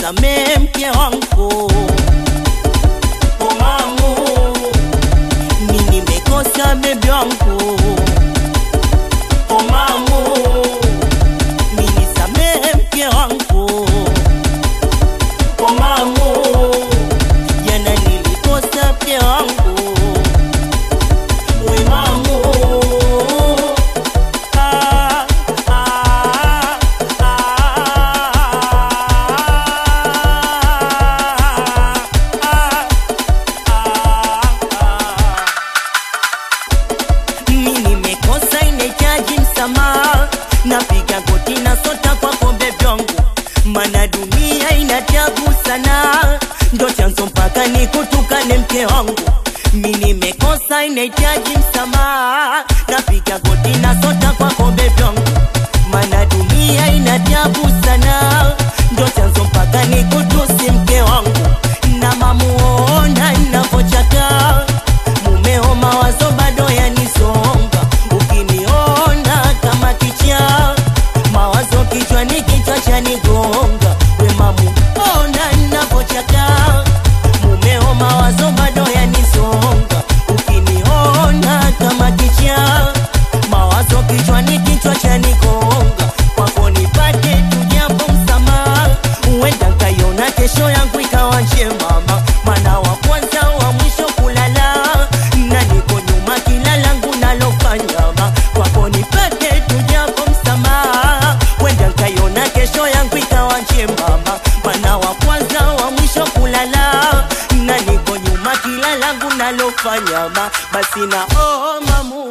nisamee mke wangu omamu mi nimekosa bebi wangu omamu mi nisamee mke wangu omamu jana nilikosa mke wangu wemamu ah, ah, ah, ah, mi nimekosa inahitaji msamaha napiga goti na sota kwa kombe vyangu mana dunia inatabu sana ndo chanzo mpaka nikutukane mke wangu mi nimekosa inahitaji msamaha napiga goti na sota kwa kombe vyangu mana dunia inatabu sana ndo chanzo mpaka nikutusi mke wangu na mamuona navochaka mumeo mawazo bado yanisonga ukiniona kama kicha mawazo kichwani kichwa chanigonga we mamu ona navochaka mumeo mawazo bado yanisonga ukiniona kama kicha mawazo kichwani kichwa chanigonga kwako nipate tujapo msamaha huenda nkaiona kesho yangu ikawa njemama mana wa kwanza wa mwisho kulala na niko nyuma kila langu nalofanyama kwako nipate tujapo msamaha huenda nkaiona kesho yangu ikawa njemama mana wa kwanza wa mwisho kulala na niko nyuma kila langu nalofanyama basi na oh, mamu